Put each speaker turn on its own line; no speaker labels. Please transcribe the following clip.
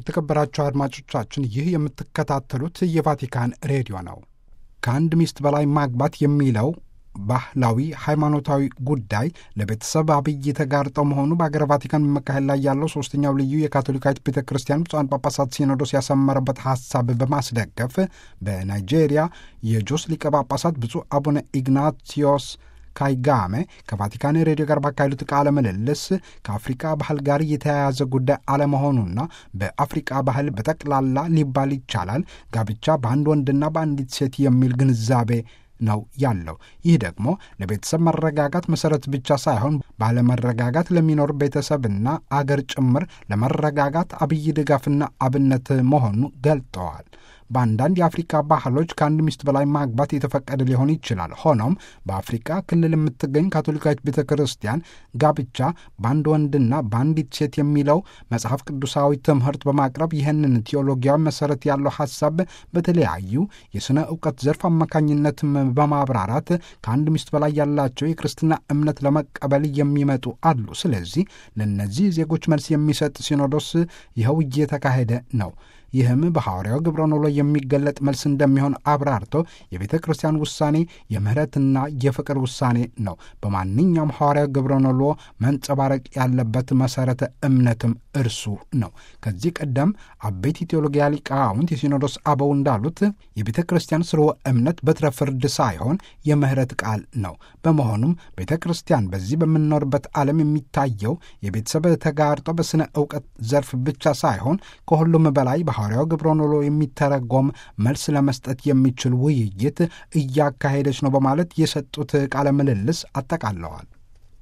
የተከበራቸው አድማጮቻችን ይህ የምትከታተሉት የቫቲካን ሬዲዮ ነው። ከአንድ ሚስት በላይ ማግባት የሚለው ባህላዊ ሃይማኖታዊ ጉዳይ ለቤተሰብ አብይ ተጋርጠው መሆኑ በአገረ ቫቲካን በመካሄድ ላይ ያለው ሶስተኛው ልዩ የካቶሊካዊት ቤተ ክርስቲያን ብፁዓን ጳጳሳት ሲኖዶስ ያሰመረበት ሀሳብ በማስደገፍ በናይጄሪያ የጆስ ሊቀ ጳጳሳት ብፁዕ አቡነ ኢግናቲዮስ ካይጋሜ ከቫቲካን ሬዲዮ ጋር ባካሄዱት ቃለ ምልልስ ከአፍሪቃ ባህል ጋር የተያያዘ ጉዳይ አለመሆኑና በአፍሪቃ ባህል በጠቅላላ ሊባል ይቻላል ጋብቻ በአንድ ወንድና በአንዲት ሴት የሚል ግንዛቤ ነው ያለው። ይህ ደግሞ ለቤተሰብ መረጋጋት መሰረት ብቻ ሳይሆን ባለመረጋጋት ለሚኖር ቤተሰብና አገር ጭምር ለመረጋጋት አብይ ድጋፍና አብነት መሆኑ ገልጠዋል። በአንዳንድ የአፍሪካ ባህሎች ከአንድ ሚስት በላይ ማግባት የተፈቀደ ሊሆን ይችላል። ሆኖም በአፍሪካ ክልል የምትገኝ ካቶሊካዊት ቤተ ክርስቲያን ጋብቻ በአንድ ወንድና በአንዲት ሴት የሚለው መጽሐፍ ቅዱሳዊ ትምህርት በማቅረብ ይህንን ቴዎሎጊያዊ መሰረት ያለው ሀሳብ በተለያዩ የሥነ እውቀት ዘርፍ አማካኝነትም በማብራራት ከአንድ ሚስት በላይ ያላቸው የክርስትና እምነት ለመቀበል የሚመጡ አሉ። ስለዚህ ለእነዚህ ዜጎች መልስ የሚሰጥ ሲኖዶስ ይኸው እየተካሄደ ነው። ይህም በሐዋርያው ግብረ ኖሎ የሚገለጥ መልስ እንደሚሆን አብራርቶ የቤተ ክርስቲያን ውሳኔ የምህረትና የፍቅር ውሳኔ ነው። በማንኛውም ሐዋርያው ግብረ ኖሎ መንጸባረቅ ያለበት መሠረተ እምነትም እርሱ ነው። ከዚህ ቀደም አበይት ቴዎሎጊያ ሊቃውንት የሲኖዶስ አበው እንዳሉት የቤተ ክርስቲያን ስርወ እምነት በትረ ፍርድ ሳይሆን የምህረት ቃል ነው። በመሆኑም ቤተ ክርስቲያን በዚህ በምንኖርበት ዓለም የሚታየው የቤተሰብ ተጋርጦ በሥነ ዕውቀት ዘርፍ ብቻ ሳይሆን ከሁሉም በላይ ሐዋርያው ግብረ ኖሎ የሚተረጎም መልስ ለመስጠት የሚችል ውይይት እያካሄደች ነው በማለት የሰጡት ቃለ ምልልስ አጠቃለዋል።